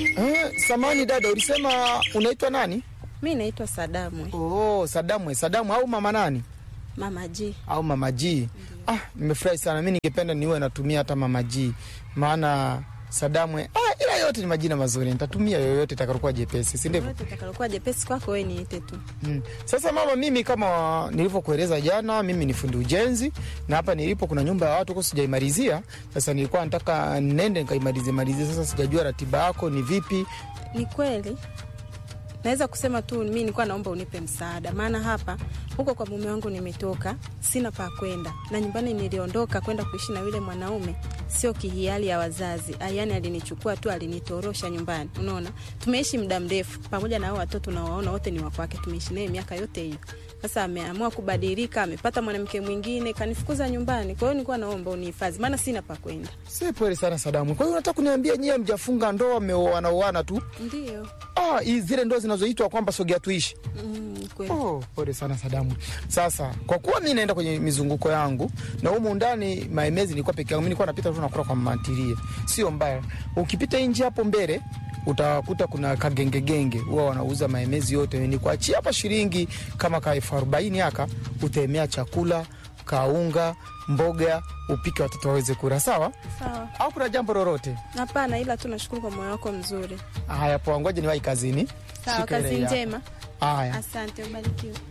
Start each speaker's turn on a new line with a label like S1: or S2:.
S1: Eh, samani dada, ulisema unaitwa nani?
S2: Mi naitwa Sadamu
S1: Oh, Sadamu. Sadamu au mama nani?
S2: Mama G.
S1: Au mama G. Ah, nimefurahi sana. Mimi ningependa niwe natumia hata mama G. Maana Sadamu, ah, ila yote ni majina mazuri. Nitatumia yoyote itakayokuwa jepesi, si ndivyo?
S2: Yote itakalokuwa jepesi kwako wewe niite tu.
S1: Mm. Sasa mama, mimi kama nilivyokueleza jana, mimi ni fundi ujenzi na hapa nilipo kuna nyumba ya watu huko sijaimalizia. Sasa nilikuwa nataka nende nikaimalizie malizie. Sasa sijajua ratiba yako ni vipi.
S2: Ni kweli naweza kusema tu mi nilikuwa naomba unipe msaada, maana hapa huko kwa mume wangu nimetoka, sina pa kwenda, na nyumbani niliondoka kwenda kuishi na yule mwanaume, sio kihiari ya wazazi. Yani alinichukua tu, alinitorosha nyumbani. Unaona, tumeishi muda mrefu pamoja na hao watoto nawaona wote ni wakwake, tumeishi naye miaka yote hiyo. Sasa ameamua kubadilika, amepata mwanamke mwingine, kanifukuza nyumbani. Kwa hiyo nilikuwa naomba unihifadhi, maana sina pa kwenda.
S1: Si pole sana Sadamu. Kwa hiyo unataka kuniambia nyie mjafunga ndoa, mmeoana oana tu?
S2: Ndio.
S1: Ah, hizi zile ndoa zinazoitwa kwamba sogea tuishi.
S2: Mm, kweli.
S1: Oh, pole sana Sadamu. Sasa kwa kuwa mi naenda kwenye mizunguko yangu na humu ndani maemezi nilikuwa peke yangu, mi nilikuwa napita tu nakula kwa mantilie, sio mbaya. Ukipita nje hapo mbele utakuta kuna kagengegenge huwa wanauza maemezi yote, nikuachia hapa shilingi kama ka elfu arobaini haka, utaemea chakula kaunga, mboga, upike watoto waweze kula, sawa?
S2: Sawa.
S1: Au kuna jambo lolote?
S2: Hapana, ila tu nashukuru kwa moyo wako mzuri.
S1: Haya, poa, ngoja niwahi kazini.
S2: Sawa,
S1: Shika ile
S2: kazi
S1: ya-
S2: njema.
S1: Haya.
S2: Asante, ubarikiwe.